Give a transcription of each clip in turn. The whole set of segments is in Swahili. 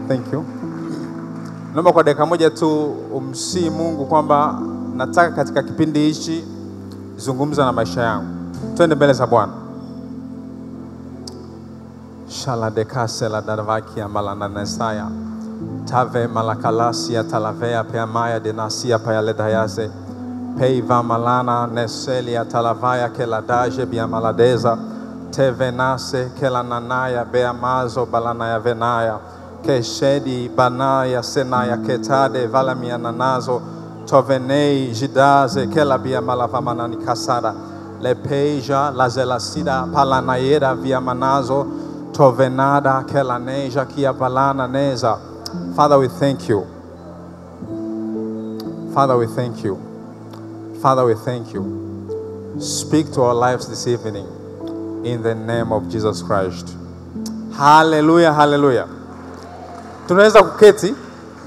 Thank you. Naomba kwa dakika moja tu umsii Mungu kwamba nataka katika kipindi hichi zungumza na maisha yangu. Twende mbele za Bwana. Shala dekase la darvakia malananesaya tave malakalasia talavea peamaya denasia payaledayaze peiva malana neselia talavaya keladaje biamaladeza tevenase kelananaya beamazo balanaya venaya keshedi banaya senaya ketade valamiananazo tovenei jidaze kelabia malavamanani kasada lepeja lazelasida palanayeda viamanazo tovenada kelaneja kia balana neza Father, we thank you. Father, we thank you. Father, we thank you. Speak to our lives this evening in the name of Jesus Christ. Hallelujah, hallelujah. Tunaweza kuketi.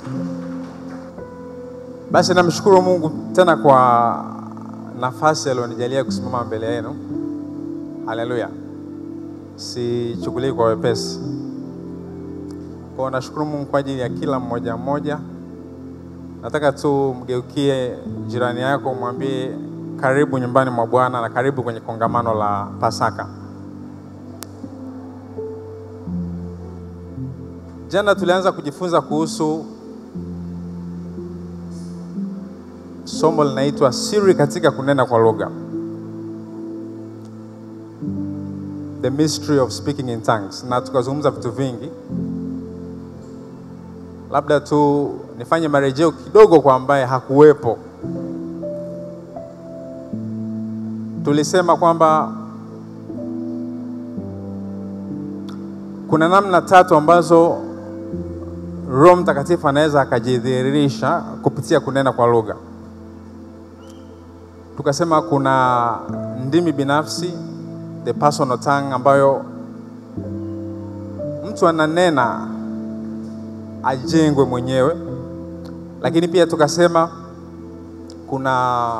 Basi namshukuru Mungu tena kwa nafasi aliyonijalia kusimama mbele yenu. Haleluya. Sichukulii kwa wepesi. Kwa hiyo nashukuru Mungu kwa ajili ya kila mmoja mmoja. Nataka tu mgeukie jirani yako, mwambie karibu nyumbani mwa Bwana na karibu kwenye kongamano la Pasaka. Jana tulianza kujifunza kuhusu somo linaitwa siri katika kunena kwa lugha, the mystery of speaking in tongues, na tukazungumza vitu vingi labda tu nifanye marejeo kidogo kwa ambaye hakuwepo. Tulisema kwamba kuna namna tatu ambazo Roho Mtakatifu anaweza akajidhihirisha kupitia kunena kwa lugha. Tukasema kuna ndimi binafsi, the personal tongue, ambayo mtu ananena ajengwe mwenyewe, lakini pia tukasema kuna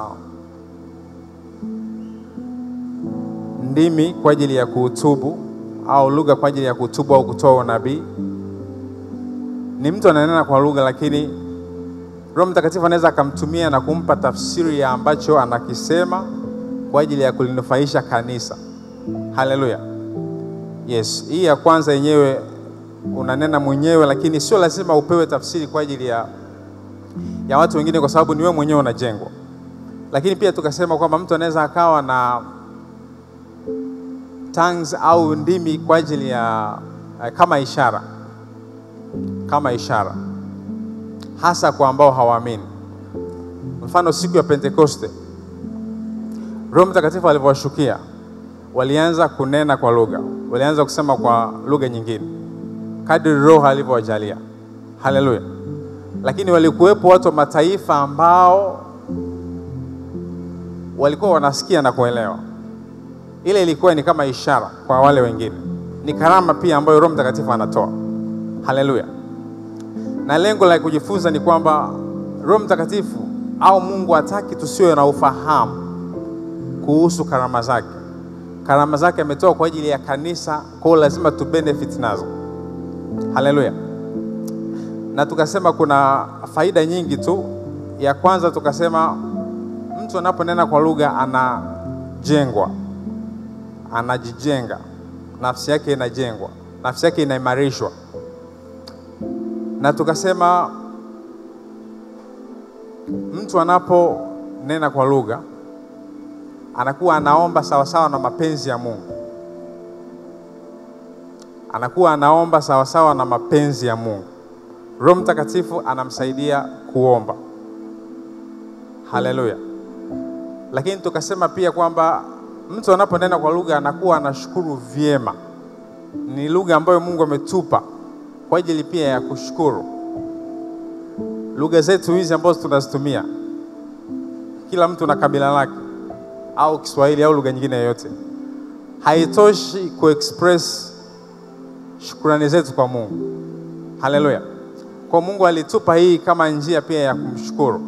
ndimi kwa ajili ya kuhutubu au lugha kwa ajili ya kuhutubu au kutoa unabii. Ni mtu ananena kwa lugha, lakini Roho Mtakatifu anaweza akamtumia na kumpa tafsiri ya ambacho anakisema kwa ajili ya kulinufaisha kanisa. Haleluya! Yes, hii ya kwanza yenyewe unanena mwenyewe, lakini sio lazima upewe tafsiri kwa ajili ya, ya watu wengine, kwa sababu ni wewe mwenyewe unajengwa. Lakini pia tukasema kwamba mtu anaweza akawa na tongues au ndimi kwa ajili ya kama ishara, kama ishara hasa kwa ambao hawaamini. Mfano, siku ya Pentekoste Roho Mtakatifu alivyowashukia, walianza kunena kwa lugha, walianza kusema kwa lugha nyingine kadri Roho alivyowajalia. Haleluya! Lakini walikuwepo watu wa mataifa ambao walikuwa wanasikia na kuelewa. Ile ilikuwa ni kama ishara kwa wale wengine, ni karama pia ambayo Roho Mtakatifu anatoa. Haleluya! Na lengo la kujifunza ni kwamba Roho Mtakatifu au Mungu hataki tusiwe na ufahamu kuhusu karama zake. Karama zake ametoa kwa ajili ya kanisa, kwa hiyo lazima tu benefit nazo. Haleluya. Na tukasema kuna faida nyingi tu. Ya kwanza tukasema mtu anaponena kwa lugha anajengwa, anajijenga, nafsi yake inajengwa, nafsi yake inaimarishwa. Na tukasema mtu anaponena kwa lugha anakuwa anaomba sawasawa na mapenzi ya Mungu anakuwa anaomba sawasawa na mapenzi ya Mungu. Roho Mtakatifu anamsaidia kuomba. Haleluya! Lakini tukasema pia kwamba mtu anaponena kwa lugha anakuwa anashukuru vyema. Ni lugha ambayo Mungu ametupa kwa ajili pia ya kushukuru. Lugha zetu hizi ambazo tunazitumia, kila mtu na kabila lake, au Kiswahili au lugha nyingine yoyote, haitoshi kuexpress shukrani zetu kwa Mungu. Haleluya! Kwa Mungu alitupa hii kama njia pia ya kumshukuru,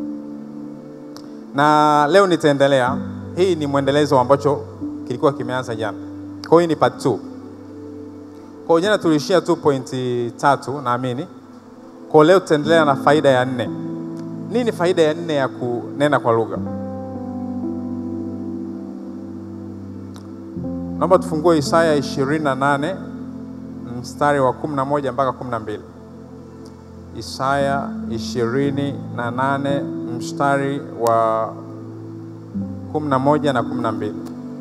na leo nitaendelea. Hii ni mwendelezo ambacho kilikuwa kimeanza jana, kwa hiyo ni part 2. Kwa jana tuliishia tu pointi tatu naamini. Kwa leo tutaendelea na faida ya nne. Nini faida ya nne ya kunena kwa lugha? Naomba tufungue Isaya 28 mstari wa 11 mpaka 12. Isaya 28 mstari wa 11 na 12.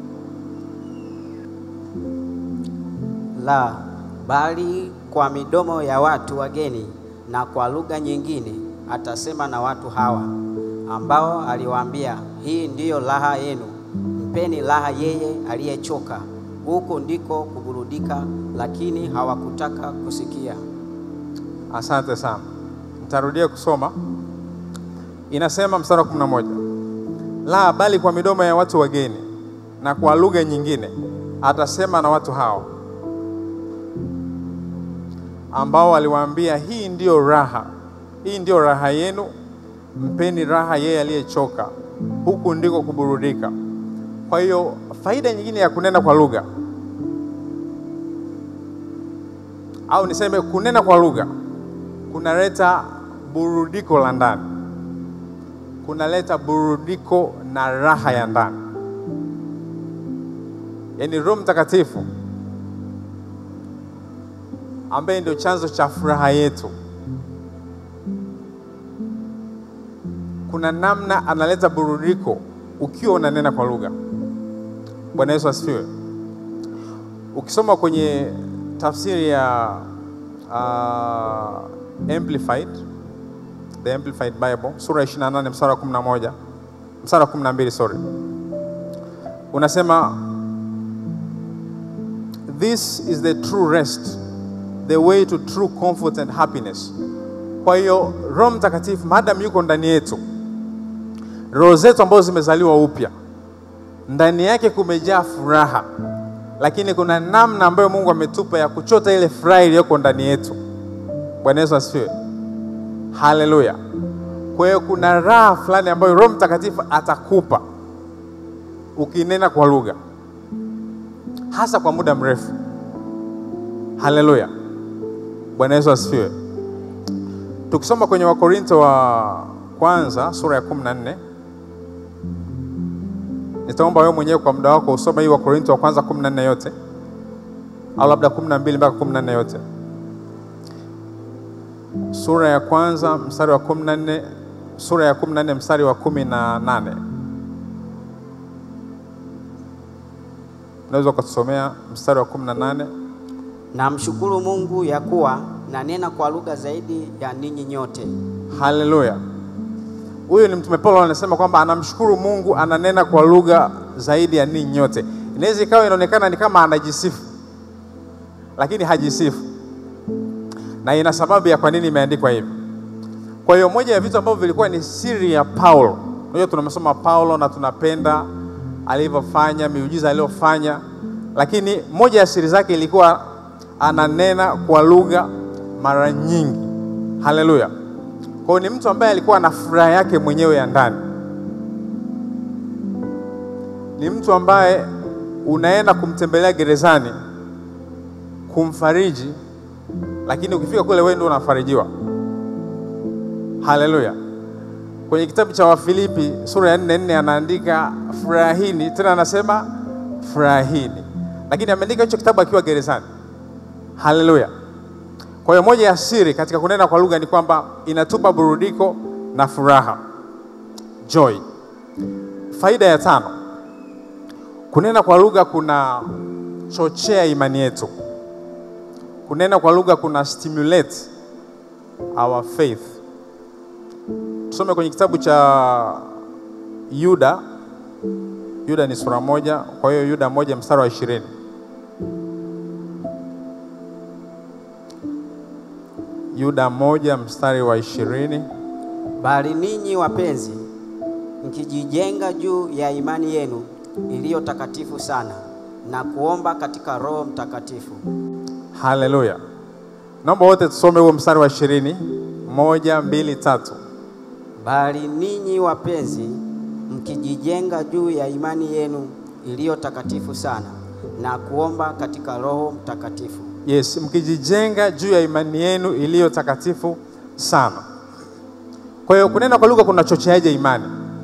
La, bali kwa midomo ya watu wageni na kwa lugha nyingine atasema na watu hawa, ambao aliwaambia, hii ndiyo raha yenu, mpeni raha yeye aliyechoka, huko ndiko kuburudika, lakini hawakutaka kusikia. Asante sana. Nitarudia kusoma. Inasema mstari wa 11, la bali kwa midomo ya watu wageni na kwa lugha nyingine atasema na watu hao, ambao aliwaambia, hii ndiyo raha, hii ndiyo raha yenu, mpeni raha yeye aliyechoka, huku ndiko kuburudika. Kwa hiyo faida nyingine ya kunena kwa lugha au niseme kunena kwa lugha kunaleta burudiko la ndani, kunaleta burudiko na raha ya ndani. Yaani Roho Mtakatifu ambaye ndio chanzo cha furaha yetu, kuna namna analeta burudiko ukiwa unanena kwa lugha. Bwana Yesu asifiwe. Ukisoma kwenye tafsiri ya uh, Amplified, the Amplified Bible sura ya 28 mstari wa 11 mstari wa 12, sorry, unasema this is the true rest the way to true comfort and happiness. Kwa hiyo Roho Mtakatifu maadamu yuko ndani yetu, roho zetu ambazo zimezaliwa upya, ndani yake kumejaa furaha lakini kuna namna ambayo Mungu ametupa ya kuchota ile furaha iliyoko ndani yetu. Bwana Yesu asifiwe, haleluya. Kwa hiyo kuna raha fulani ambayo Roho Mtakatifu atakupa ukinena kwa lugha, hasa kwa muda mrefu. Haleluya, Bwana Yesu asifiwe. Tukisoma kwenye Wakorinto wa kwanza sura ya 14 Nitaomba wewe mwenyewe kwa muda wako usome hii Wakorintho wa kwanza 14 yote au labda 12 mpaka 14 yote. Sura ya kwanza mstari wa 14, sura ya 14 mstari wa 18. Unaweza ukatusomea mstari wa 18? Namshukuru Mungu ya kuwa nanena kwa lugha zaidi ya ninyi nyote. Haleluya. Huyu ni Mtume Paulo anasema kwamba anamshukuru Mungu, ananena kwa lugha zaidi ya ninyi nyote. Inaweza ikawa inaonekana ni kama anajisifu, lakini hajisifu, na ina sababu ya kwa nini imeandikwa hivi. Kwa hiyo moja ya vitu ambavyo vilikuwa ni siri ya Paulo, unajua tunamsoma Paulo na tunapenda alivyofanya miujiza aliyofanya, lakini moja ya siri zake ilikuwa ananena kwa lugha mara nyingi. Haleluya. Kwa hiyo ni mtu ambaye alikuwa na furaha yake mwenyewe ya ndani. Ni mtu ambaye unaenda kumtembelea gerezani kumfariji, lakini ukifika kule wewe ndio unafarijiwa. Haleluya. Kwenye kitabu cha Wafilipi sura ya 4 4 anaandika furahini, tena anasema furahini, lakini ameandika hicho kitabu akiwa gerezani. Haleluya. Kwa hiyo moja ya siri katika kunena kwa lugha ni kwamba inatupa burudiko na furaha, joy. Faida ya tano, kunena kwa lugha kuna chochea imani yetu. Kunena kwa lugha kuna stimulate our faith. Tusome kwenye kitabu cha Yuda. Yuda ni sura moja, kwa hiyo Yuda moja mstari wa ishirini. Yuda moja mstari wa ishirini. Bali ninyi wapenzi, mkijijenga juu ya imani yenu iliyo takatifu sana na kuomba katika Roho Mtakatifu. Haleluya! Naomba wote tusome huo mstari wa ishirini. Moja, mbili, tatu. Bali ninyi wapenzi, mkijijenga juu ya imani yenu iliyo takatifu sana na kuomba katika Roho Mtakatifu. Yes, mkijijenga juu ya imani yenu iliyo takatifu sana. Kwa hiyo kunena kwa lugha kunachocheaje imani?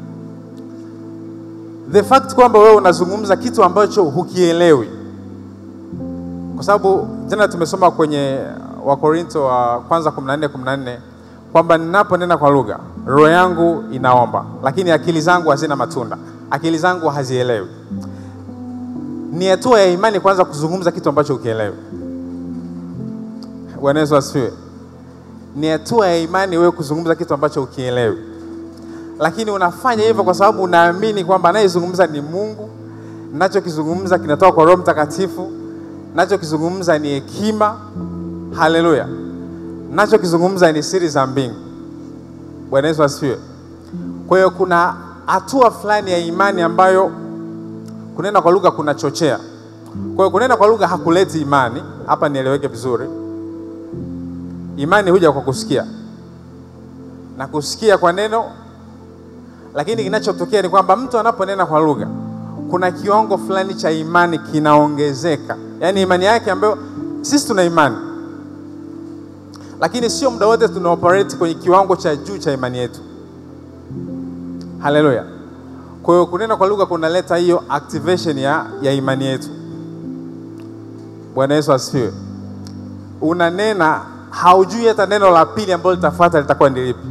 The fact kwamba wewe unazungumza kitu ambacho hukielewi, kwa sababu jana tumesoma kwenye Wakorinto wa kwanza 14 14 kwamba ninaponena kwa lugha roho yangu inaomba, lakini akili zangu hazina matunda, akili zangu hazielewi. Ni hatua ya imani kwanza kuzungumza kitu ambacho ukielewi. Bwana Yesu asifiwe. Ni hatua ya imani wewe kuzungumza kitu ambacho ukielewi, lakini unafanya hivyo kwa sababu unaamini kwamba anayezungumza ni Mungu, nachokizungumza kinatoka kwa Roho Mtakatifu, nachokizungumza ni hekima. Haleluya! nachokizungumza ni siri za mbingu. Bwana Yesu asifiwe. Kwa hiyo kuna hatua fulani ya imani ambayo kunena kwa lugha kunachochea. Kwa hiyo kunena kwa lugha hakuleti imani. Hapa nieleweke vizuri. Imani huja kwa kusikia na kusikia kwa neno, lakini kinachotokea ni kwamba mtu anaponena kwa lugha, kuna kiwango fulani cha imani kinaongezeka, yaani imani yake ambayo sisi tuna imani lakini sio muda wote tuna operate kwenye kiwango cha juu cha imani yetu. Haleluya! Kwa hiyo kunena kwa lugha kunaleta hiyo activation ya, ya imani yetu. Bwana Yesu asifiwe. Unanena haujui hata neno la pili ambalo litafuata litakuwa ni lipi.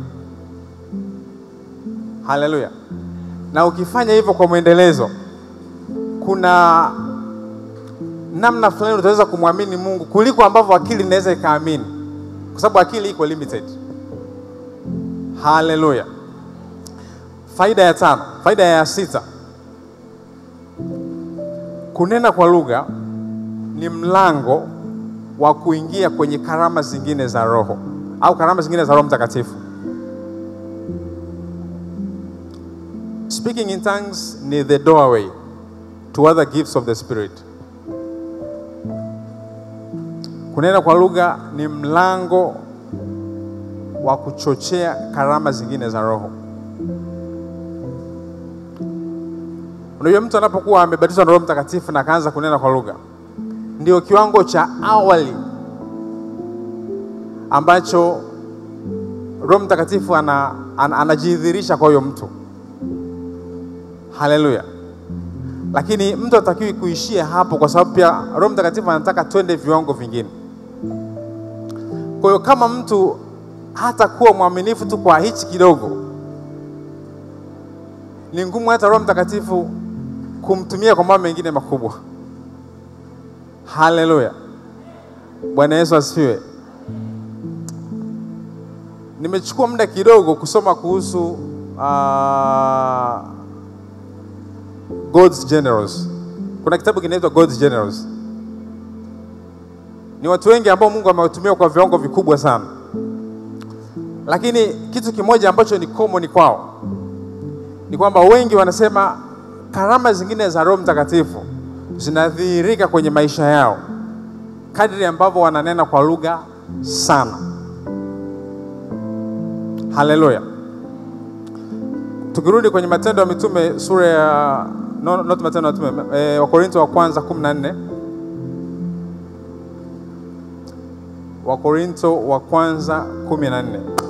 Haleluya! Na ukifanya hivyo kwa mwendelezo, kuna namna fulani utaweza kumwamini Mungu kuliko ambavyo akili inaweza ikaamini kwa sababu akili iko limited. Haleluya. Faida ya tano, faida ya sita, kunena kwa lugha ni mlango wa kuingia kwenye karama zingine za Roho au karama zingine za Roho Mtakatifu. Speaking in tongues ni the doorway to other gifts of the Spirit. Kunena kwa lugha ni mlango wa kuchochea karama zingine za Roho. Unajua, mtu anapokuwa amebatizwa na Roho Mtakatifu na akaanza kunena kwa lugha, ndio kiwango cha awali ambacho Roho Mtakatifu ana, ana, anajidhihirisha kwa huyo mtu. Haleluya! Lakini mtu hatakiwi kuishia hapo, kwa sababu pia Roho Mtakatifu anataka twende viwango vingine. Kwa hiyo kama mtu hata kuwa mwaminifu tu kwa hichi kidogo, ni ngumu hata Roho Mtakatifu kumtumia kwa mambo mengine makubwa. Haleluya, Bwana Yesu asifiwe. Nimechukua muda kidogo kusoma kuhusu uh, God's Generals. Kuna kitabu kinaitwa God's Generals. Ni watu wengi ambao Mungu amewatumia kwa viwango vikubwa sana, lakini kitu kimoja ambacho ni common kwao ni kwamba wengi wanasema karama zingine za Roho Mtakatifu zinadhihirika kwenye maisha yao kadri ambavyo wananena kwa lugha sana. Haleluya! Tukirudi kwenye Matendo ya Mitume sura ya no, not Matendo ya Mitume eh, Wakorintho wa kwanza 14 Wakorintho wa kwanza 14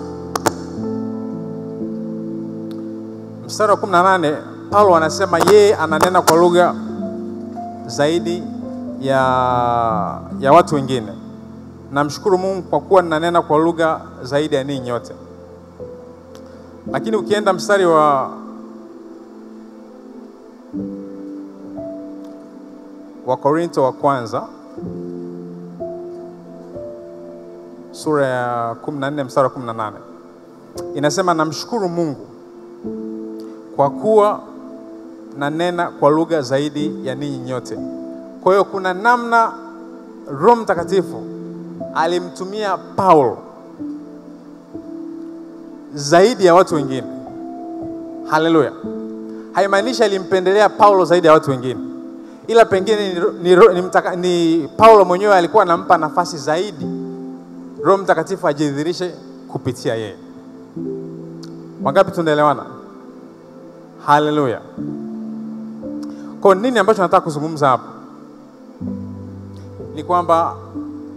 mstari wa 18, Paulo anasema yeye ananena kwa lugha zaidi ya, ya watu wengine. Namshukuru Mungu kwa kuwa ninanena kwa lugha zaidi ya ninyi nyote. Lakini ukienda mstari wa Wakorintho wa kwanza sura ya 14 mstari wa 18 inasema, namshukuru Mungu kwa kuwa nanena kwa lugha zaidi ya ninyi nyote. Kwa hiyo kuna namna Roho Mtakatifu alimtumia Paulo zaidi ya watu wengine. Haleluya! Haimaanishi alimpendelea Paulo zaidi ya watu wengine, ila pengine ni, ni, ni, mtaka, ni Paulo mwenyewe alikuwa anampa nafasi zaidi Roho Mtakatifu ajidhihirishe kupitia yeye. Wangapi tunaelewana? Haleluya! Kwa nini ambacho nataka kuzungumza hapa ni kwamba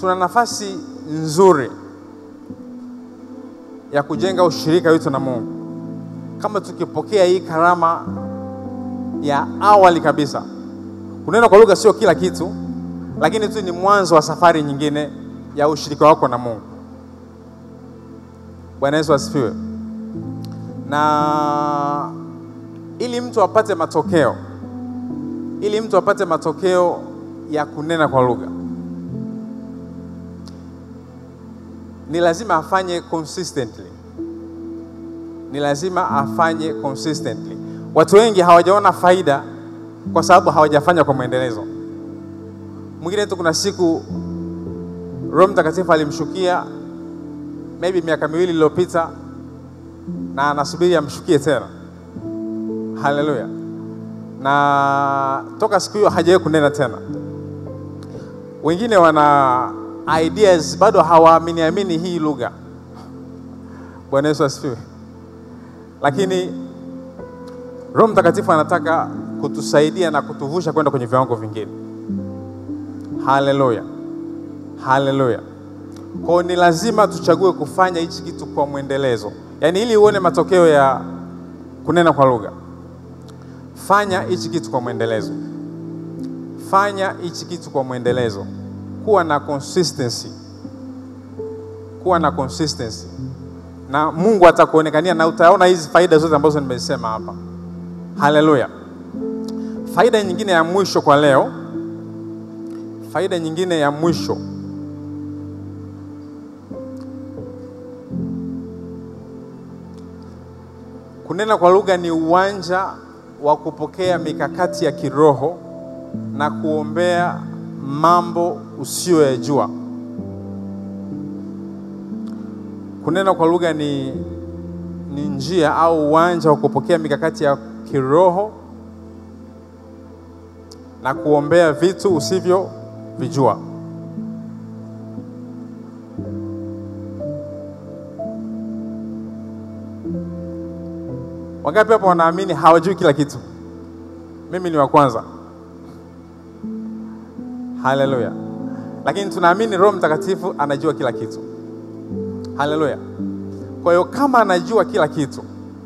tuna nafasi nzuri ya kujenga ushirika wetu na Mungu kama tukipokea hii karama ya awali kabisa. Kunena kwa lugha sio kila kitu, lakini tu ni mwanzo wa safari nyingine ya ushirika wako na Mungu. Bwana Yesu asifiwe. Na ili mtu apate matokeo, ili mtu apate matokeo ya kunena kwa lugha ni lazima afanye consistently, ni lazima afanye consistently. Watu wengi hawajaona faida kwa sababu hawajafanya kwa mwendelezo. Mwingine tu, kuna siku Roho Mtakatifu alimshukia maybe miaka miwili iliyopita, na anasubiri amshukie tena. Haleluya! Na toka siku hiyo hajawahi kunena tena. Wengine wana ideas bado hawaamini amini hii lugha. Bwana Yesu asifiwe. Lakini Roho Mtakatifu anataka kutusaidia na kutuvusha kwenda kwenye viwango vingine. Haleluya, haleluya. Kwa ni lazima tuchague kufanya hichi kitu kwa mwendelezo, yaani ili uone matokeo ya kunena kwa lugha, fanya hichi kitu kwa mwendelezo, fanya hichi kitu kwa mwendelezo kuwa na consistency, kuwa na consistency, na Mungu atakuonekania na utaona hizi faida zote ambazo nimesema hapa. Haleluya. Faida nyingine ya mwisho kwa leo, faida nyingine ya mwisho kunena kwa lugha ni uwanja wa kupokea mikakati ya kiroho na kuombea mambo usiyoyajua. Kunena kwa lugha ni, ni njia au uwanja wa kupokea mikakati ya kiroho na kuombea vitu usivyovijua. Wangapi hapo wanaamini hawajui kila kitu? Mimi ni wa kwanza. Haleluya! Lakini tunaamini Roho Mtakatifu anajua kila kitu. Haleluya! Kwa hiyo kama anajua kila kitu,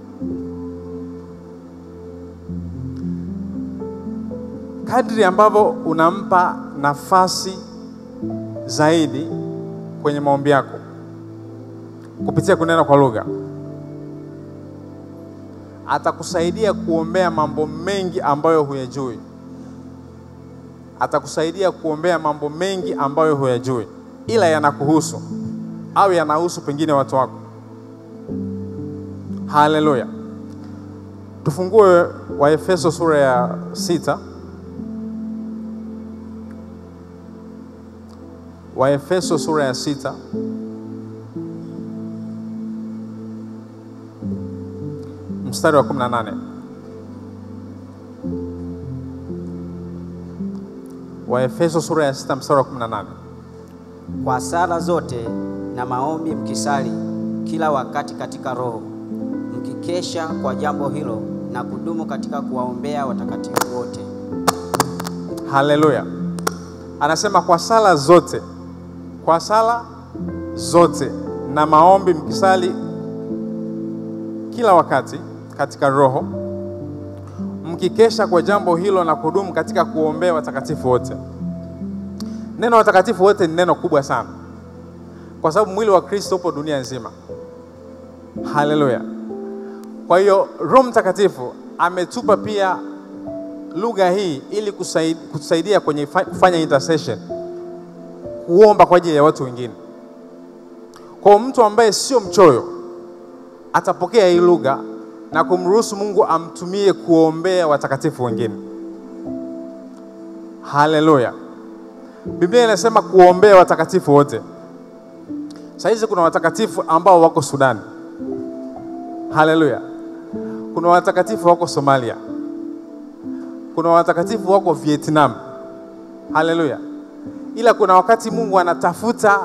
kadri ambavyo unampa nafasi zaidi kwenye maombi yako kupitia kunena kwa lugha, atakusaidia kuombea mambo mengi ambayo huyajui atakusaidia kuombea mambo mengi ambayo huyajui, ila yanakuhusu au yanahusu pengine watu wako. Haleluya! Tufungue Waefeso sura ya sita. Waefeso sura ya sita mstari wa 18. Waefeso sura ya sita mstari wa 18. Kwa sala zote na maombi mkisali kila wakati katika Roho, mkikesha kwa jambo hilo na kudumu katika kuwaombea watakatifu wote. Haleluya! Anasema kwa sala zote, kwa sala zote na maombi mkisali kila wakati katika Roho, mkikesha kwa jambo hilo na kudumu katika kuombea watakatifu wote. Neno watakatifu wote ni neno kubwa sana, kwa sababu mwili wa Kristo upo dunia nzima. Haleluya! Kwa hiyo Roho Mtakatifu ametupa pia lugha hii ili kutusaidia kwenye kufanya intercession, kuomba kwa ajili ya watu wengine. Kwa mtu ambaye sio mchoyo atapokea hii lugha na kumruhusu Mungu amtumie kuombea watakatifu wengine. Haleluya! Biblia inasema kuombea watakatifu wote. Saa hizi kuna watakatifu ambao wako Sudani. Haleluya! Kuna watakatifu wako Somalia. Kuna watakatifu wako Vietnam. Haleluya! Ila kuna wakati Mungu anatafuta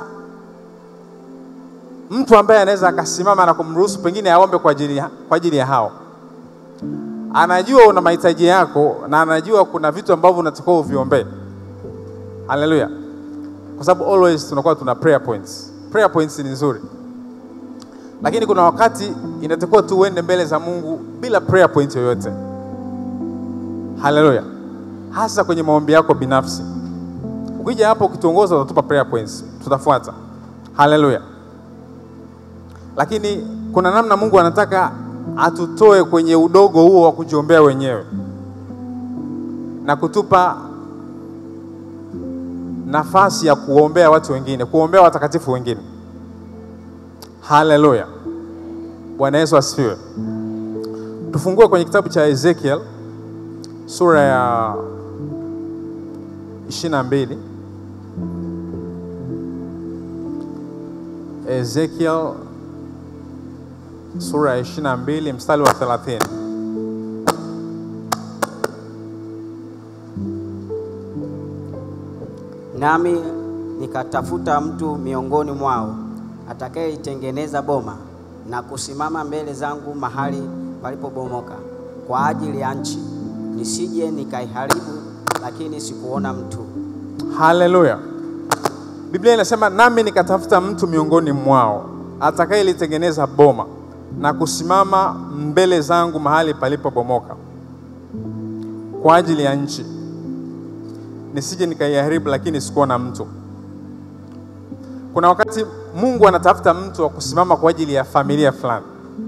mtu ambaye anaweza akasimama na kumruhusu pengine aombe kwa ajili ya, kwa ajili ya hao. Anajua una mahitaji yako na anajua kuna vitu ambavyo unatakiwa uviombee. Haleluya! kwa sababu always tunakuwa tuna prayer points. Prayer points ni nzuri, lakini kuna wakati inatakiwa tu uende mbele za Mungu bila prayer point yoyote. Haleluya, hasa kwenye maombi yako binafsi. Ukija hapo ukituongoza, utatupa prayer points, tutafuata. Haleluya. Lakini kuna namna Mungu anataka atutoe kwenye udogo huo wa kujiombea wenyewe na kutupa nafasi ya kuombea watu wengine, kuombea watakatifu wengine. Haleluya, Bwana Yesu asifiwe. Tufungue kwenye kitabu cha Ezekiel sura ya ishirini na mbili. Ezekiel sura ya ishirini na mbili mstari wa thelathini. Nami nikatafuta mtu miongoni mwao atakayeitengeneza boma na kusimama mbele zangu mahali palipobomoka kwa ajili ya nchi, nisije nikaiharibu, lakini sikuona mtu. Haleluya. Biblia inasema nami nikatafuta mtu miongoni mwao atakayelitengeneza boma na kusimama mbele zangu mahali palipobomoka kwa ajili ya nchi, nisije nikaiharibu, lakini sikuona mtu. Kuna wakati Mungu anatafuta mtu wa kusimama kwa ajili ya familia fulani.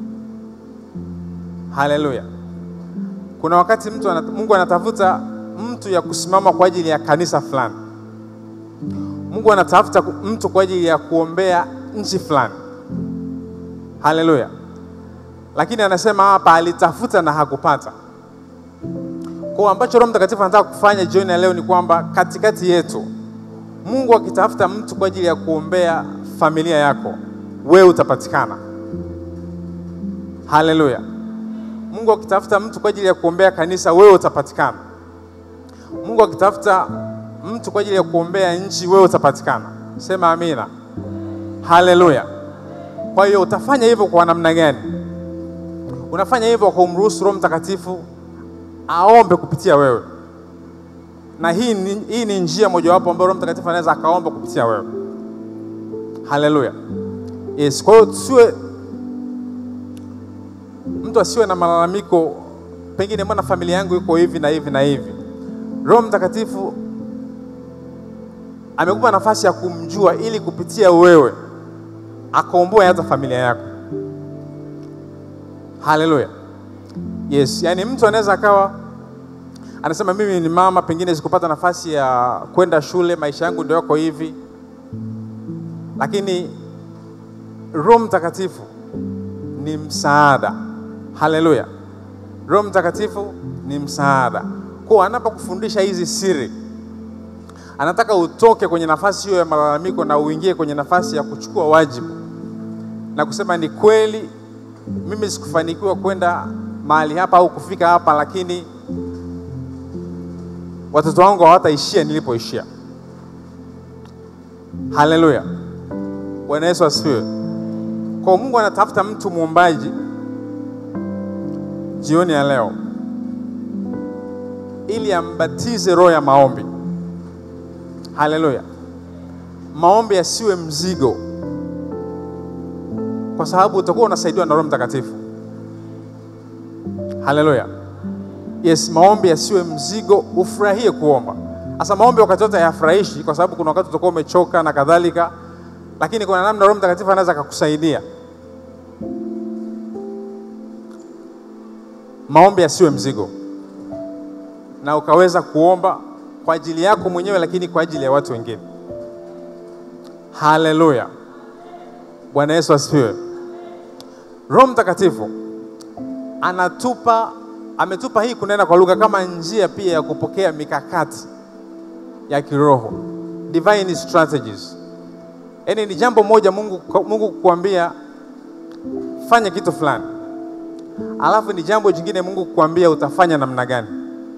Haleluya. Kuna wakati mtu anat, Mungu anatafuta mtu ya kusimama kwa ajili ya kanisa fulani. Mungu anatafuta mtu kwa ajili ya kuombea nchi fulani. Haleluya. Lakini anasema hapa alitafuta na hakupata. Kwa ambacho Roho Mtakatifu anataka kufanya jioni ya leo ni kwamba katikati yetu Mungu akitafuta mtu kwa ajili ya kuombea familia yako, wewe utapatikana. Haleluya. Mungu akitafuta mtu kwa ajili ya kuombea kanisa, wewe utapatikana. Mungu akitafuta mtu kwa ajili ya kuombea nchi, wewe utapatikana. Sema amina. Haleluya. Kwa hiyo utafanya hivyo kwa namna gani? Unafanya hivyo kwa kumruhusu Roho Mtakatifu aombe kupitia wewe, na hii ni, hii ni njia mojawapo ambayo Roho Mtakatifu anaweza akaomba kupitia wewe. Haleluya. Yes, kwa hiyo tusiwe mtu asiwe na malalamiko, pengine mbona familia yangu iko hivi na hivi na hivi. Roho Mtakatifu amekupa nafasi ya kumjua ili kupitia wewe akaomboe hata familia yako. Haleluya. Yes, yani mtu anaweza akawa anasema mimi ni mama, pengine sikupata nafasi ya kwenda shule, maisha yangu ndio yako hivi, lakini Roho Mtakatifu ni msaada. Haleluya. Roho Mtakatifu ni msaada. Kwa anapokufundisha hizi siri, anataka utoke kwenye nafasi hiyo ya malalamiko na uingie kwenye nafasi ya kuchukua wajibu na kusema ni kweli, mimi sikufanikiwa kwenda mahali hapa au kufika hapa, lakini watoto wangu hawataishia nilipoishia. Haleluya, Bwana Yesu asifiwe. Kwa Mungu anatafuta mtu muombaji jioni ya leo ili ambatize roho ya maombi. Haleluya, maombi yasiwe mzigo, kwa sababu utakuwa unasaidiwa na Roho Mtakatifu. Haleluya. Yes, maombi yasiwe mzigo, ufurahie kuomba. Sasa maombi wakati wote hayafurahishi, kwa sababu kuna wakati utakuwa umechoka na kadhalika, lakini kuna namna Roho Mtakatifu anaweza akakusaidia. Maombi yasiwe mzigo, na ukaweza kuomba kwa ajili yako mwenyewe, lakini kwa ajili ya watu wengine. Haleluya, Bwana Yesu asifiwe. Roho Mtakatifu anatupa ametupa hii kunena kwa lugha kama njia pia ya kupokea mikakati ya kiroho, divine strategies. Yaani ni jambo moja Mungu, Mungu kukuambia fanya kitu fulani, alafu ni jambo jingine Mungu kukuambia utafanya namna gani.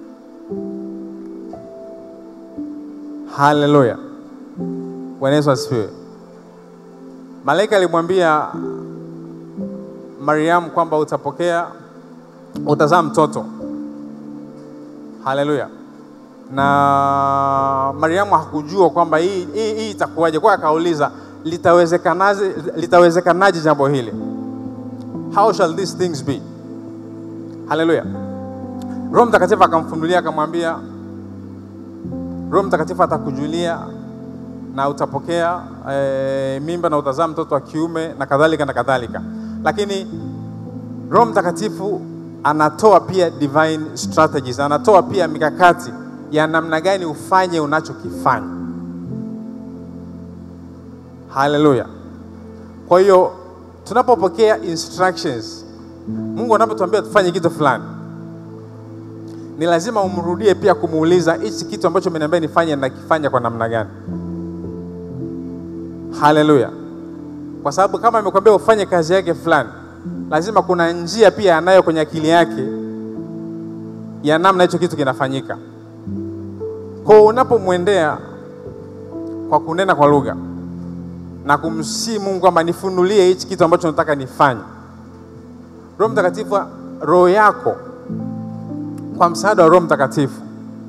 Haleluya, Bwana Yesu asifiwe. Malaika alimwambia Mariamu kwamba utapokea utazaa mtoto. Haleluya. na Mariamu hakujua kwamba hii, hii, hii itakuwaje, kwa akauliza litawezekanaje, litawezekanaje jambo hili, how shall these things be? Haleluya! Roho Mtakatifu akamfunulia akamwambia, Roho Mtakatifu atakujulia na utapokea e, mimba na utazaa mtoto wa kiume na kadhalika na kadhalika. Lakini Roho Mtakatifu anatoa pia divine strategies, anatoa pia mikakati ya namna gani ufanye unachokifanya. Haleluya! Kwa hiyo tunapopokea instructions, Mungu anapotuambia tufanye kitu fulani, ni lazima umrudie pia kumuuliza hichi kitu ambacho umeniambia nifanye nakifanya kwa namna gani? Haleluya! Kwa sababu kama amekwambia ufanye kazi yake fulani, lazima kuna njia pia anayo kwenye akili yake ya namna hicho kitu kinafanyika. Kwa unapomwendea kwa kunena kwa lugha na kumsii Mungu kwamba nifunulie hichi kitu ambacho nataka nifanye, Roho Mtakatifu, roho yako kwa msaada wa Roho Mtakatifu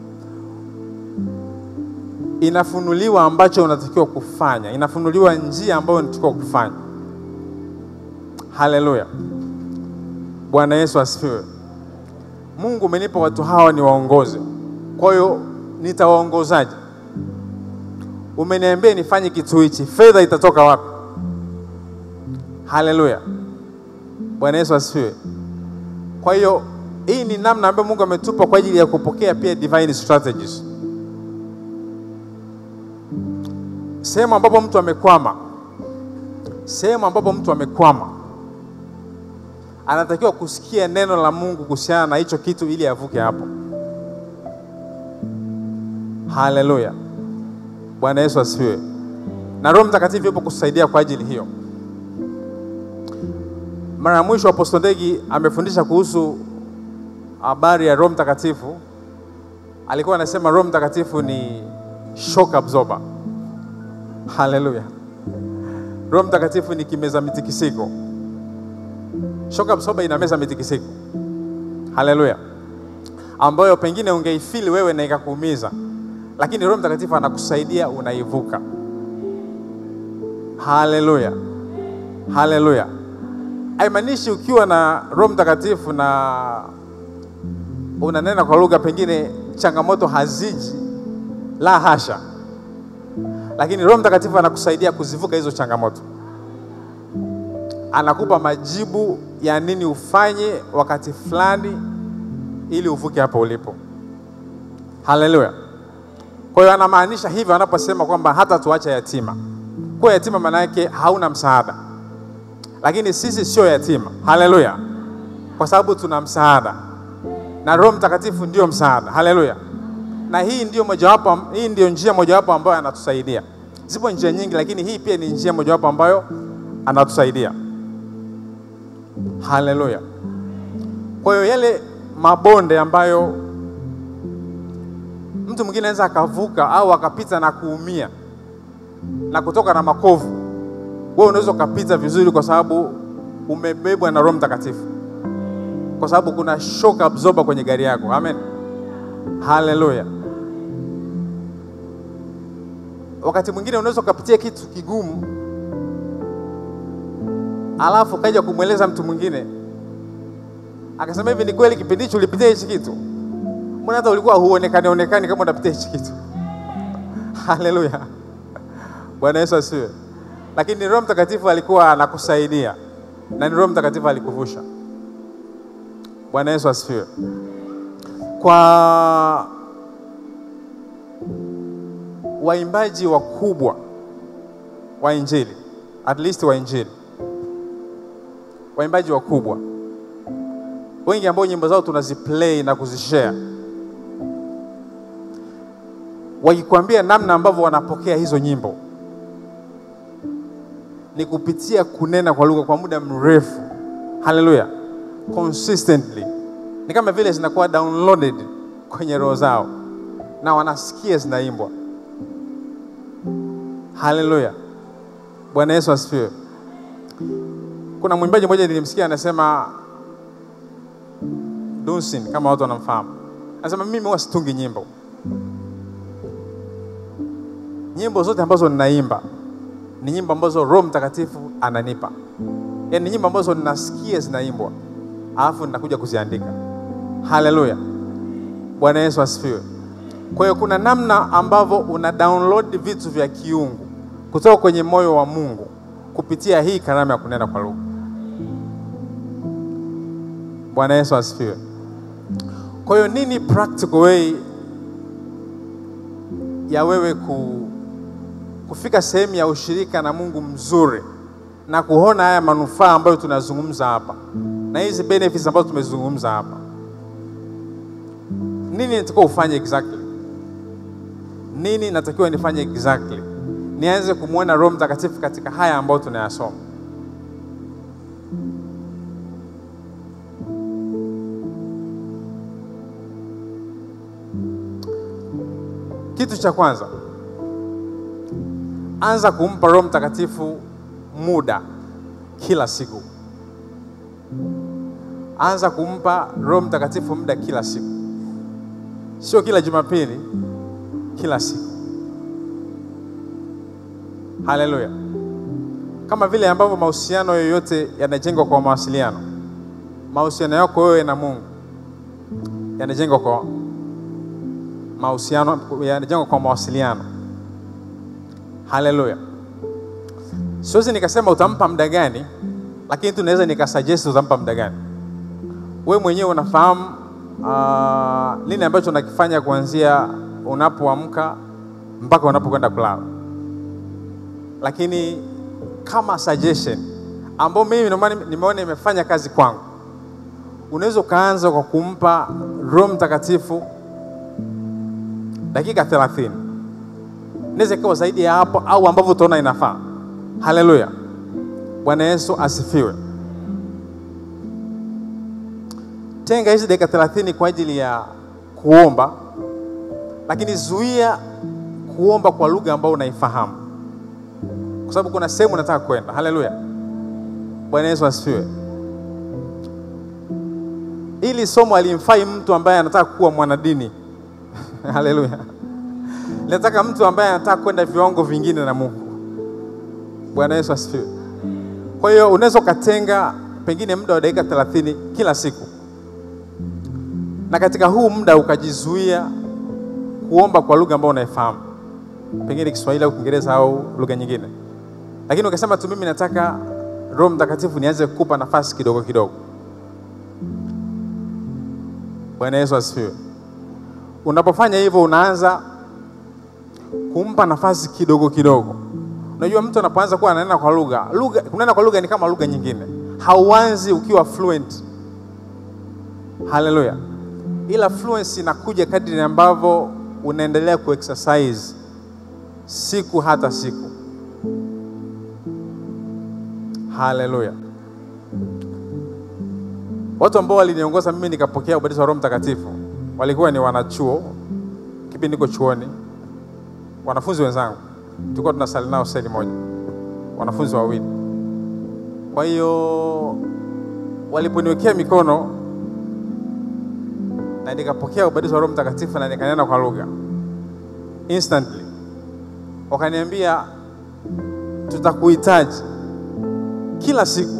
inafunuliwa ambacho unatakiwa kufanya, inafunuliwa njia ambayo unatakiwa kufanya. Haleluya, Bwana Yesu asifiwe. Mungu umenipa watu hawa ni waongoze, kwa hiyo nitawaongozaje? Umeniambia nifanye kitu hichi, fedha itatoka wapi? Haleluya, Bwana Yesu asifiwe. Kwa hiyo hii ni namna ambayo Mungu ametupa kwa ajili ya kupokea pia divine strategies. Sehemu ambapo mtu amekwama, sehemu ambapo mtu amekwama, anatakiwa kusikia neno la Mungu kuhusiana na hicho kitu ili avuke hapo. Haleluya, Bwana Yesu asifiwe. Na Roho Mtakatifu yupo kusaidia kwa ajili hiyo. Mara ya mwisho Apostle Ndegi amefundisha kuhusu habari ya Roho Mtakatifu, alikuwa anasema Roho Mtakatifu ni shock absorber. Haleluya, Roho Mtakatifu ni kimeza mitikisiko. Shock absorber inameza mitikisiko. Haleluya, ambayo pengine ungeifili wewe na ikakuumiza, lakini Roho Mtakatifu anakusaidia unaivuka. Haleluya, haleluya. Haimaanishi ukiwa na Roho Mtakatifu na unanena kwa lugha, pengine changamoto haziji, la hasha, lakini Roho Mtakatifu anakusaidia kuzivuka hizo changamoto, anakupa majibu ya nini ufanye wakati fulani ili uvuke hapo ulipo. Haleluya! Kwa hiyo anamaanisha hivyo anaposema kwamba hata tuacha yatima. Kwa yatima maana yake hauna msaada, lakini sisi sio yatima. Haleluya! Kwa sababu tuna msaada na Roho Mtakatifu ndio msaada. Haleluya! Na hii ndio mojawapo, hii ndio njia mojawapo ambayo anatusaidia. Zipo njia nyingi, lakini hii pia ni njia mojawapo ambayo anatusaidia. Haleluya! Kwa hiyo yale mabonde ambayo mtu mwingine anaweza akavuka au akapita na kuumia na kutoka na makovu, wewe unaweza ukapita vizuri, kwa sababu umebebwa na Roho Mtakatifu, kwa sababu kuna shock absorber kwenye gari yako. Amen, haleluya. Wakati mwingine unaweza ukapitia kitu kigumu, alafu kaja kumweleza mtu mwingine akasema hivi, ni kweli kipindi hicho ulipitia hichi kitu? Mbona hata ulikuwa huonekani onekani kama unapitia hichi kitu? Haleluya, Bwana Yesu asifiwe. Lakini Roho Mtakatifu alikuwa anakusaidia na ni Roho Mtakatifu alikuvusha. Bwana Yesu asifiwe. Kwa waimbaji wakubwa wa Injili, at least wa Injili, waimbaji wakubwa wengi ambao nyimbo zao tunaziplay na kuzishare, wakikwambia namna ambavyo wanapokea hizo nyimbo ni kupitia kunena kwa lugha kwa muda mrefu. Haleluya, consistently, ni kama vile zinakuwa downloaded kwenye roho zao na wanasikia zinaimbwa. Haleluya, Bwana Yesu asifiwe. Kuna mwimbaji mmoja nilimsikia anasema Dunsin, kama watu wanamfahamu, anasema mimi huwa situngi nyimbo, nyimbo zote ambazo ninaimba ni nyimbo ambazo Roho Mtakatifu ananipa, yaani ni nyimbo ambazo ninasikia zinaimbwa, alafu ninakuja kuziandika. Haleluya, Bwana Yesu asifiwe. Kwa hiyo kuna namna ambavyo una download vitu vya kiungu kutoka kwenye moyo wa Mungu kupitia hii karama ya kunena kwa lugha. Bwana Yesu asifiwe. Kwa hiyo nini practical way ya wewe ku, kufika sehemu ya ushirika na Mungu mzuri na kuona haya manufaa ambayo tunazungumza hapa na hizi benefits ambazo tumezungumza hapa? Nini natakiwa ufanye exactly? Nini natakiwa nifanye exactly? Nianze kumwona Roho Mtakatifu katika haya ambayo tunayasoma. Kitu cha kwanza, anza kumpa Roho Mtakatifu muda kila siku. Anza kumpa Roho Mtakatifu muda kila siku, sio kila Jumapili, kila siku. Haleluya! Kama vile ambavyo mahusiano yoyote yanajengwa kwa mawasiliano, mahusiano yako wewe na Mungu yanajengwa kwa mahusiano yanajengwa kwa mawasiliano. Haleluya! Siwezi nikasema utampa muda gani, lakini tu naweza nikasuggest utampa muda gani. We mwenyewe unafahamu uh, nini ambacho unakifanya kuanzia unapoamka mpaka unapokwenda kulala, lakini kama suggestion ambao mimi ndio maana nimeona imefanya kazi kwangu, unaweza ukaanza kwa kumpa Roho Mtakatifu dakika 30 inaweza ikawa zaidi ya hapo au ambavyo utaona inafaa. Haleluya, Bwana Yesu asifiwe. Tenga hizi dakika 30 kwa ajili ya kuomba, lakini zuia kuomba kwa lugha ambayo unaifahamu, kwa sababu kuna sehemu unataka kwenda. Haleluya, Bwana Yesu asifiwe. Ili somo alimfai mtu ambaye anataka kuwa mwanadini Haleluya. Nataka mtu ambaye anataka kwenda viwango vingine na Mungu. Bwana Yesu asifiwe. Kwa hiyo unaweza ukatenga pengine muda wa dakika 30 kila siku, na katika huu muda ukajizuia kuomba kwa lugha ambayo unaifahamu, pengine Kiswahili au Kiingereza au lugha nyingine, lakini ukasema tu mimi nataka Roho Mtakatifu nianze kukupa nafasi kidogo kidogo. Bwana Yesu asifiwe. Unapofanya hivyo unaanza kumpa nafasi kidogo kidogo. Unajua, mtu anapoanza kuwa ananena kwa lugha, lugha kunena kwa lugha ni kama lugha nyingine, hauanzi ukiwa fluent. Haleluya! Ila fluency inakuja kadri ambavyo unaendelea kuexercise siku hata siku. Haleluya! Watu ambao waliniongoza mimi nikapokea ubatizo wa Roho Mtakatifu walikuwa ni wanachuo, kipindi niko chuoni, wanafunzi wenzangu, tulikuwa tunasali nao seli moja, wanafunzi wawili. Kwa hiyo waliponiwekea mikono na nikapokea ubatizo wa Roho Mtakatifu na nikanena kwa lugha, instantly wakaniambia, tutakuhitaji kila siku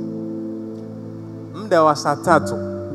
muda wa saa tatu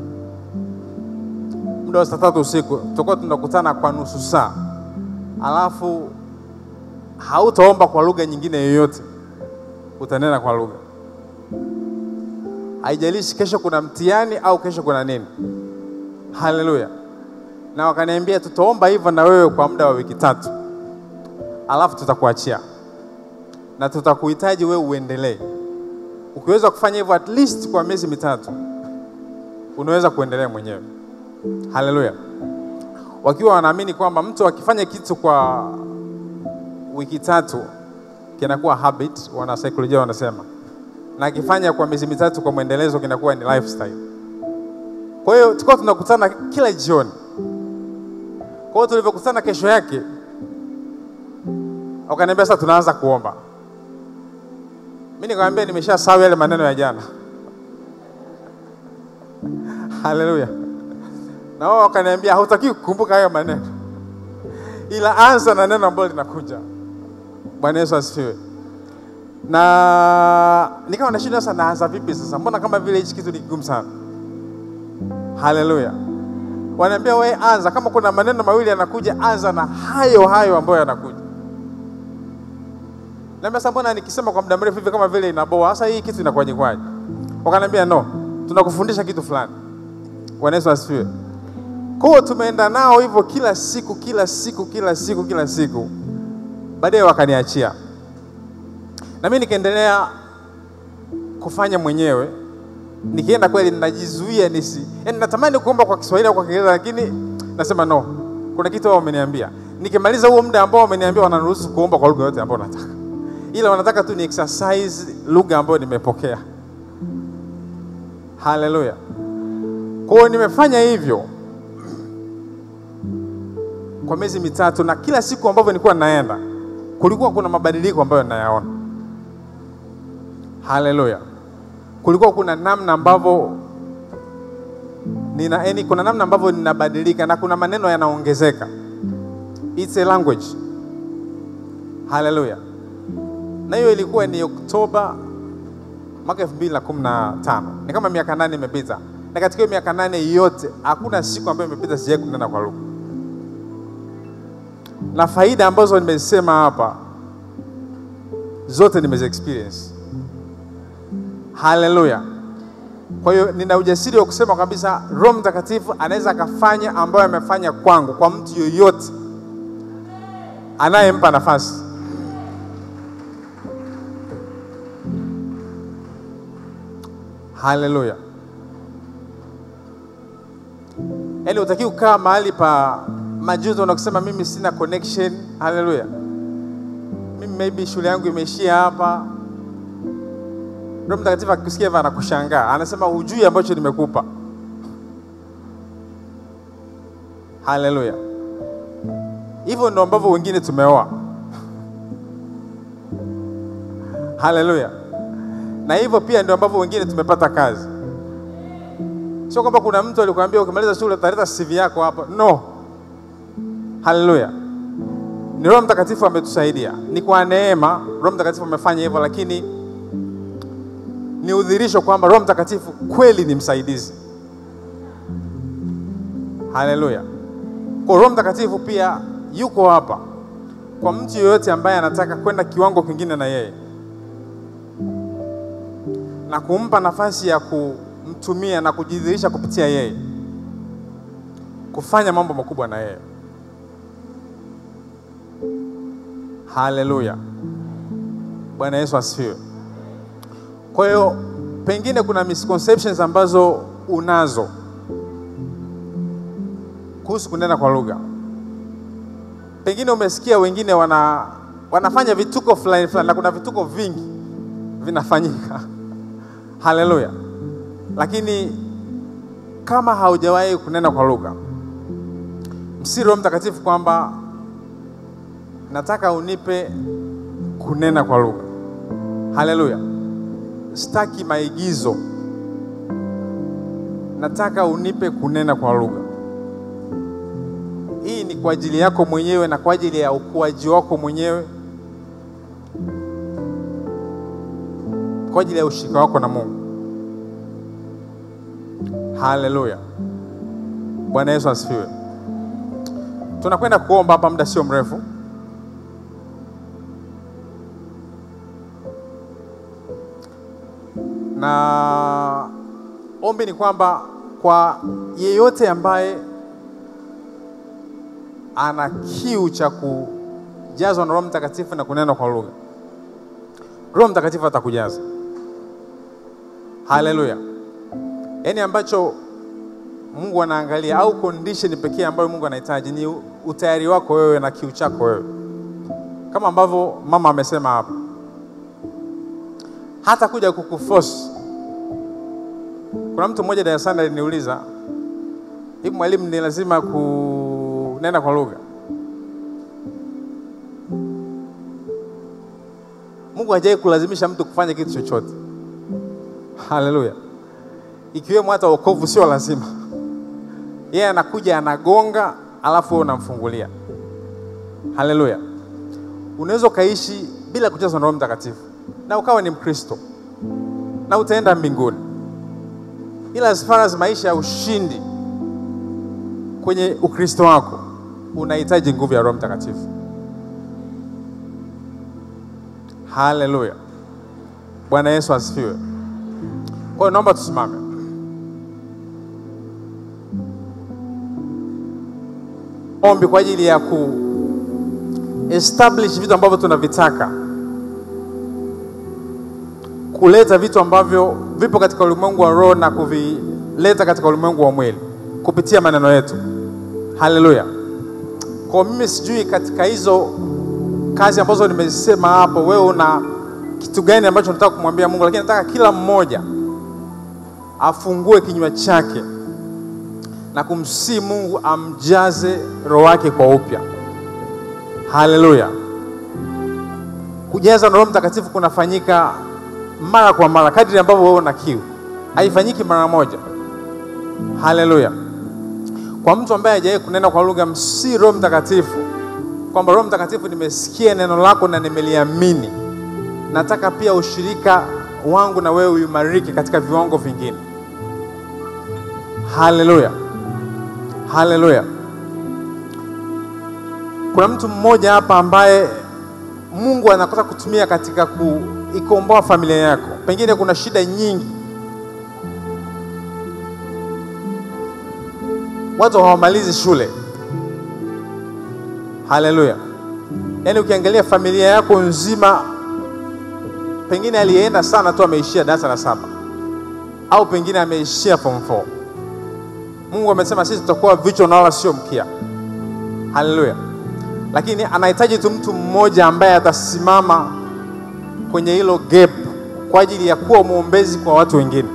muda wa saa tatu usiku tutakuwa tunakutana kwa nusu saa, alafu hautaomba kwa lugha nyingine yoyote, utanena kwa lugha. Haijalishi kesho kuna mtihani au kesho kuna nini. Haleluya! Na wakaniambia tutaomba hivyo na wewe kwa muda wa wiki tatu, alafu tutakuachia na tutakuhitaji wewe uendelee. Ukiweza kufanya hivyo at least kwa miezi mitatu, unaweza kuendelea mwenyewe. Haleluya! Wakiwa wanaamini kwamba mtu akifanya kitu kwa wiki tatu kinakuwa habit, wana saikolojia wanasema, na akifanya kwa miezi mitatu kwa mwendelezo kinakuwa ni lifestyle. Kwa hiyo tulikuwa tunakutana kila jioni. Kwa hiyo tulivyokutana kesho yake, wakaniambia sasa tunaanza kuomba. Mimi nikamwambia nimeshasahau yale maneno ya jana. Haleluya! Na wao wakaniambia hautaki kukumbuka hayo maneno, ila anza na neno ambalo linakuja. Bwana Yesu asifiwe. Na nikawa nashinda sasa, naanza vipi sasa? Mbona kama vile hichi kitu ni kigumu sana. Haleluya. Wanaambia wewe anza, kama kuna maneno mawili yanakuja, anza na hayo hayo ambayo yanakuja. Naambia sasa, mbona nikisema kwa muda mrefu hivi kama vile inaboa? Sasa hii kitu inakuwaje kwaje? Wakaniambia no, tunakufundisha kitu fulani. Bwana Yesu asifiwe. Kwa hiyo tumeenda nao hivyo kila siku kila siku kila siku kila siku, baadaye wakaniachia na mimi nikaendelea kufanya mwenyewe. Nikienda kweli ninajizuia nisi, yani natamani kuomba kwa Kiswahili au kwa Kiingereza, lakini nasema no, kuna kitu wao wameniambia. Nikimaliza huo muda ambao wameniambia, wananiruhusu kuomba kwa lugha yote ambayo nataka, ila wanataka tu ni exercise lugha ambayo nimepokea. Haleluya! Kwa hiyo nimefanya hivyo kwa miezi mitatu, na kila siku ambavyo nilikuwa naenda kulikuwa kuna mabadiliko ambayo nayaona. Haleluya! kulikuwa kuna namna ambavyo nina yani, kuna namna ambavyo ninabadilika na kuna maneno yanaongezeka. It's a language. Haleluya! na hiyo ilikuwa ni Oktoba mwaka 2015. Ni kama miaka nane imepita, na katika hiyo miaka nane yote hakuna siku ambayo imepita sijawahi kunena kwa lugha, na faida ambazo nimesema hapa zote nimezi experience. Haleluya! Kwa hiyo nina ujasiri wa kusema kabisa Roho Mtakatifu anaweza akafanya ambayo amefanya kwangu kwa mtu yoyote anayempa nafasi. Haleluya! Yaani utaki kukaa mahali pa majuto na kusema mimi sina connection. Haleluya! Mimi maybe shule yangu imeishia hapa. Roho Mtakatifu akikusikia hivyo anakushangaa, anasema hujui ambacho nimekupa. Haleluya! Hivyo ndio ambavyo wengine tumeoa. Haleluya! Na hivyo pia ndio ambavyo wengine tumepata kazi. Sio kwamba kuna mtu alikwambia ukimaliza shule utaleta CV yako hapa. No. Haleluya! Ni Roho Mtakatifu ametusaidia, ni kwa neema. Roho Mtakatifu amefanya hivyo, lakini ni udhirisho kwamba Roho Mtakatifu kweli ni msaidizi. Haleluya! Kwa Roho Mtakatifu pia yuko hapa kwa mtu yeyote ambaye anataka kwenda kiwango kingine na yeye na kumpa nafasi ya kumtumia na kujidhihirisha kupitia yeye, kufanya mambo makubwa na yeye. Haleluya! Bwana Yesu asifiwe. Kwa hiyo pengine kuna misconceptions ambazo unazo kuhusu kunena kwa lugha. Pengine umesikia wengine wana, wanafanya vituko fulani fulani, na kuna vituko vingi vinafanyika. Haleluya! Lakini kama haujawahi kunena kwa lugha, msiri Roho Mtakatifu kwamba nataka unipe kunena kwa lugha. Haleluya! Sitaki maigizo, nataka unipe kunena kwa lugha. Hii ni kwa ajili yako mwenyewe na kwa ajili ya ukuaji wako mwenyewe, kwa ajili ya ushirika wako na Mungu. Haleluya! Bwana Yesu asifiwe. Tunakwenda kuomba hapa muda sio mrefu. na ombi ni kwamba kwa yeyote ambaye ana kiu cha kujazwa na Roho Mtakatifu na kunena kwa lugha, Roho Mtakatifu atakujaza. Haleluya! Yaani ambacho Mungu anaangalia au condition pekee ambayo Mungu anahitaji ni utayari wako wewe na kiu chako wewe, kama ambavyo mama amesema hapa hata kuja kukuforce. Kuna mtu mmoja darasani aliniuliza, hivi mwalimu, ni lazima kunena kwa lugha? Mungu hajawahi kulazimisha mtu kufanya kitu chochote. Haleluya! ikiwemo hata wokovu sio lazima. Yeye anakuja anagonga, alafu wewe unamfungulia. Haleluya! unaweza ukaishi bila kujazwa na Roho Mtakatifu na ukawa ni Mkristo na utaenda mbinguni, ila as far as maisha ya ushindi kwenye Ukristo wako unahitaji nguvu ya Roho Mtakatifu. Haleluya, Bwana Yesu asifiwe. Kwa hiyo naomba tusimame. Ombi kwa ajili ya ku establish vitu ambavyo tunavitaka, kuleta vitu ambavyo vipo katika ulimwengu wa roho na kuvileta katika ulimwengu wa mwili kupitia maneno yetu. Haleluya. Kwa mimi sijui katika hizo kazi ambazo nimesema hapo, wewe una kitu gani ambacho nataka kumwambia Mungu, lakini nataka kila mmoja afungue kinywa chake na kumsihi Mungu amjaze roho wake kwa upya. Haleluya. Kujaza na Roho Mtakatifu kunafanyika mara kwa mara kadri ambavyo wewe una kiu, haifanyiki mara moja. Haleluya. Kwa mtu ambaye hajawahi kunena kwa lugha, msi Roho Mtakatifu kwamba Roho Mtakatifu, nimesikia neno lako na nimeliamini, nataka pia ushirika wangu na wewe uimarike katika viwango vingine. Haleluya, haleluya. Kuna mtu mmoja hapa ambaye Mungu anataka kutumia katika kuikomboa familia yako. Pengine kuna shida nyingi, watu hawamalizi shule. Haleluya! Yaani ukiangalia familia yako nzima, pengine aliyeenda sana tu ameishia darasa la saba au pengine ameishia form 4. Mungu amesema sisi tutakuwa vichwa na wala sio mkia. Haleluya! Lakini anahitaji tu mtu mmoja ambaye atasimama kwenye hilo gap kwa ajili ya kuwa mwombezi kwa watu wengine.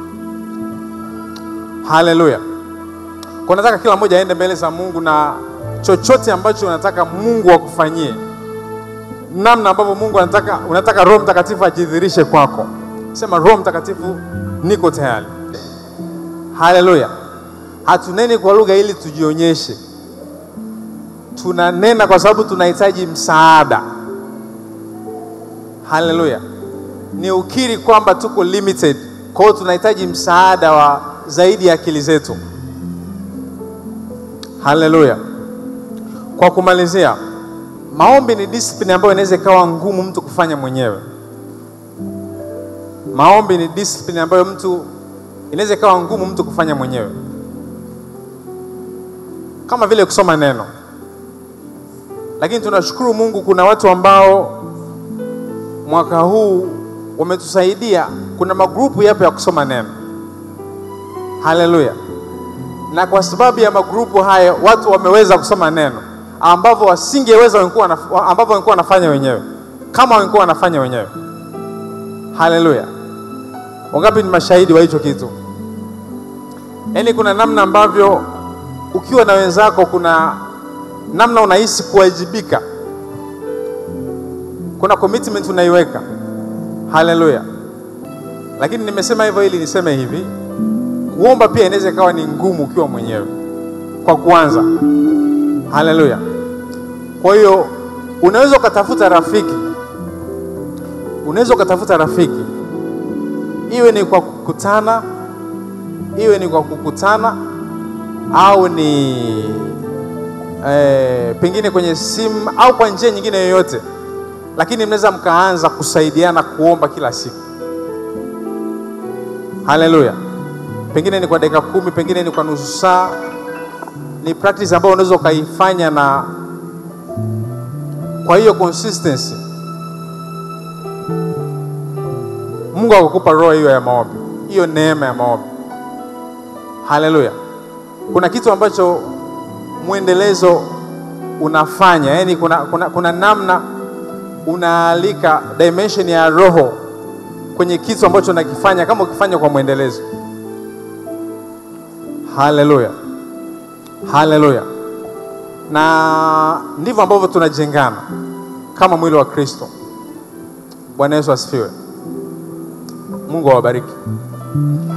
Haleluya! Kwa nataka kila mmoja aende mbele za Mungu na chochote ambacho unataka Mungu akufanyie, namna ambavyo Mungu anataka, unataka Roho Mtakatifu ajidhirishe kwako. Sema, Roho Mtakatifu, niko tayari. Haleluya! Hatuneni kwa lugha ili tujionyeshe, tunanena kwa sababu tunahitaji msaada. Haleluya! Ni ukiri kwamba tuko limited, kwa hiyo tunahitaji msaada wa zaidi ya akili zetu. Haleluya! Kwa kumalizia, maombi ni discipline ambayo inaweza ikawa ngumu mtu kufanya mwenyewe. Maombi ni discipline ambayo mtu inaweza ikawa ngumu mtu kufanya mwenyewe, kama vile kusoma neno. Lakini tunashukuru Mungu, kuna watu ambao mwaka huu wametusaidia. Kuna magrupu yapo ya kusoma neno. Haleluya! Na kwa sababu ya magrupu hayo watu wameweza kusoma neno ambavyo wasingeweza ambavyo wangekuwa wanafanya wenyewe kama wangekuwa wanafanya wenyewe. Haleluya! Wangapi ni mashahidi wa hicho kitu? Yaani kuna namna ambavyo ukiwa na wenzako, kuna namna unahisi kuwajibika, kuna commitment unaiweka. Haleluya! Lakini nimesema hivyo ili niseme hivi, kuomba pia inaweza ikawa ni ngumu ukiwa mwenyewe kwa kuanza. Haleluya! Kwa hiyo unaweza ukatafuta rafiki, unaweza ukatafuta rafiki, iwe ni kwa kukutana, iwe ni kwa kukutana au ni eh, pengine kwenye simu au kwa njia nyingine yoyote, lakini mnaweza mkaanza kusaidiana kuomba kila siku. Haleluya! Pengine ni kwa dakika kumi, pengine ni kwa nusu saa. Ni practice ambayo unaweza ukaifanya na kwa hiyo consistency, Mungu akakupa roho hiyo ya maombi, hiyo neema ya maombi. Haleluya! Kuna kitu ambacho mwendelezo unafanya, yaani kuna, kuna, kuna namna unaalika dimension ya roho kwenye kitu ambacho unakifanya, kama ukifanya kwa mwendelezo. Haleluya, haleluya na ndivyo ambavyo tunajengana kama mwili wa Kristo. Bwana Yesu asifiwe. Mungu awabariki.